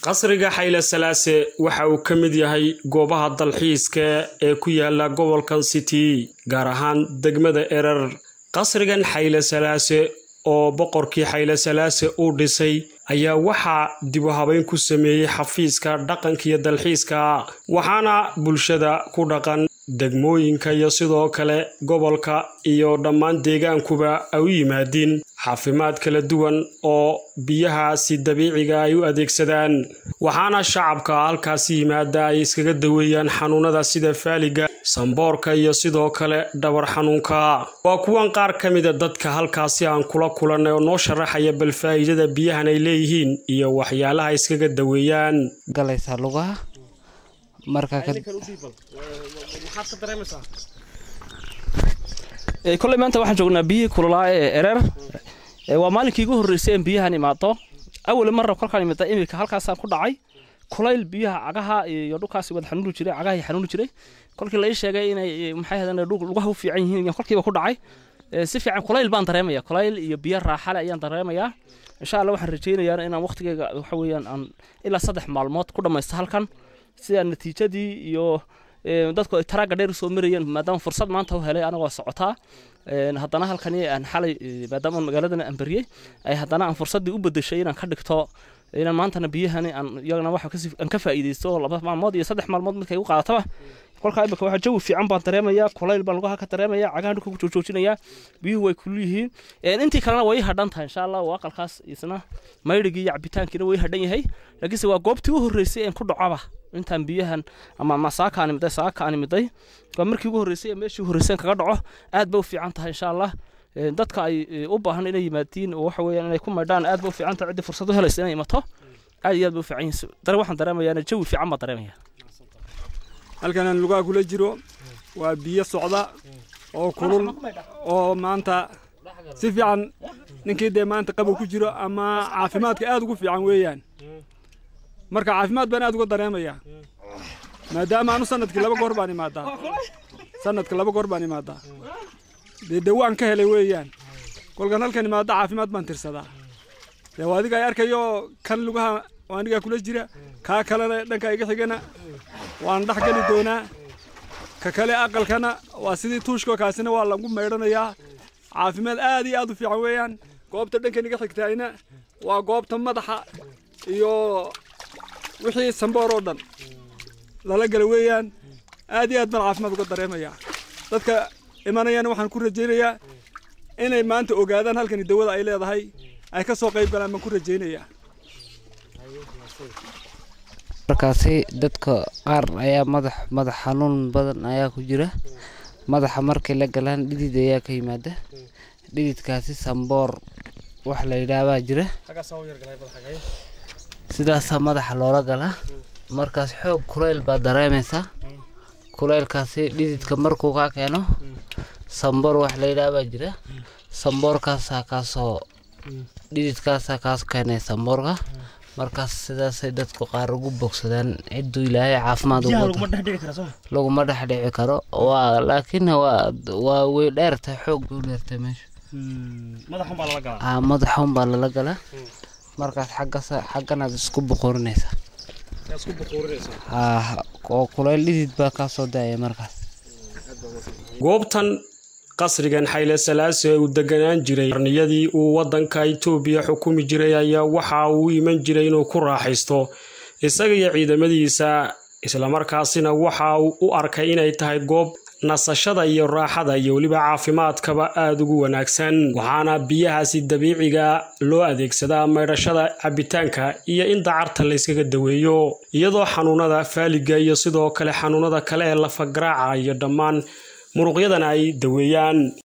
qasriga xayle salaase waxa uu ka mid yahay goobaha dalxiiska ee ku yaala gobolkan city gaar ahaan degmada erer qasrigan xayle salaase oo boqorkii xayle salaase uu dhisay ayaa waxaa dib u habeyn ku sameeyey xafiiska dhaqanka iyo dalxiiska waxaana bulshada ku dhaqan degmooyinka iyo sidoo kale gobolka iyo dhammaan deegaankuba ay u yimaadiin xaafimaad kala duwan oo biyahaasi dabiiciga ay u adeegsadaan waxaana shacabka halkaasi yimaada ay iskaga daweeyaan xanuunada sida faaliga samboorka iyo sidoo kale dhabar xanuunka waa kuwan qaar ka mida dadka halkaasi aan kula kulannay oo noo sharaxaya bal faa'iidada biyahan ay leeyihiin iyo waxyaalaha iskaga daweeyaan galaysaa lugaha marka koley maanta waxaan joognaa biyihii kululaa ee ereer waa maalinkii igu horreysay in biyahan imaado awal marra kolkaan imida iminka halkaasaan ku dhacay kulayl biyaha cagaha iyo dhulkaasi wada xanuuni jiray cagaha xanuuni jiray kolkii la ii sheegay inay maxay ahaydeen lugaha u fiican yihiin kolkiiba ku dhacay si fiican kulayl baan dareemaya kulayl iyo biyo raaxale ayaan dareemayaa insha allah waxaan rajaynayaa inaan waqtigeyga waxa weeyaan aan ilaa saddex maalmood ku dhammaysto halkan sida natiijadii iyo dadku ay taraaga dheer usoo marayeen maadaama fursad maanta u helay anagoo socotaa haddana halkani aan xalay maadaama magaaladana aan bariyey ay haddana aan fursaddii u bedeshay inaan ka dhigto inaan maantana biyahani aan iyagana waxa aan ka faa'iidaysto laba maalmood iyo saddex maalmood midkay u qaadataba kolkaa imika waxa jawi fiican baan dareemayaa kulayl baan lugaha ka dareemayaa cagaha dhulka ku joojinayaa biyuhu way kulul yihiin intii kalena way hadhan tahay insha allah waa aqalkaas isna maydhigii iyo cabitaankiina way hadhan yahay laakiinse waa goobtii u horreysay een ku dhacaba intaan biyahan ama masaaka aan imiday saaka aan imiday waa markii ugu horreysay ee meeshii horreysay kaga dhaco aad ba u fiican tahay insha allah dadka ay u baahan inay yimaadiin oo waxa weeyaan inay ku maydhaan aad ba u fiican tahay ciddii fursad u helaysa inay imato aad iyo aad ba u fiican yihiin dare waxaan dareemayaa jawi fiican baan dareemaya halkanaan lugaha kula jiro waa biyo socda oo kulul oo maanta si fiican ninkii dee maanta qabow ku jiro ama caafimaadka aad ugu fiican weeyaan marka caafimaad baan aad uga dareemayaa maadaama anu sanadkii laba goor baan imaadaa sanadka laba goor baan imaadaa dee dawaan ka helay weeyaan kolkan halkan imaada caafimaad baan tirsadaa dee waa adiga ay arkayo kan lugaha waa anigaa kula jira kaa kalena dhanka iga xigana waan dhex geli doonaa ka kale aqalkana waa sidii tuushko kaasina waa lagu maydhanayaa caafimaad aad iyo aad u fiican weeyaan goobta dhankan iga xigtaayna waa goobta madaxa iyo wixii samboor oo dhan lala gala weeyaan aad iyo aad baan caafimaad uga dareemayaa dadka imanayana waxaan ku rajaynayaa inay maanta ogaadaan halkani dawada ay leedahay ay ka soo qayb galaan baan ku rajaynayaa markaasi dadka qaar ayaa madax madax xanuun badan ayaa ku jira madaxa markay la galaan dhidid ayaa ka yimaada dhididkaasi samboor wax la yidhaahbaa jira sidaasaa madaxa loola galaa markaas xoog kulayl baad dareemaysaa kulaylkaasi dhididka markuu kaa keeno samboor wax la yidhaahbaa jira samboorkaasaa kaasoo dhididkaasaa kaas keenay samboorka markaas sidaasay dadku qaar ugu bogsadaan cidduu ilaahay caafimaad laguma dhex dhici karo waa laakiin waa waa way dheertahay xoog bay u dheertahay meesha madaxun baa lala galaa markaas xaggas xagganaad isku boqorinaysaa oo kulayl dhidid baa kaa soo daaya markaas goobtan qasrigan xayle salaase uu deganaan jiray qarniyadii uu waddanka itoobiya xukumi jiray ayaa waxa uu iman jiray inuu ku raaxaysto isaga iyo ciidamadiisa islamarkaasina waxa uu u arkay inay tahay goob nasashada iyo raaxada iyo weliba caafimaadkaba aada ugu wanaagsan waxaana biyahaasi dabiiciga loo adeegsadaa maydhashada cabitaanka iyo in dacarta la yskaga daweeyo iyadoo xanuunada faaliga iyo sidoo kale xanuunada kale ee lafagaraaca iyo dhammaan muruqyadana ay daweeyaan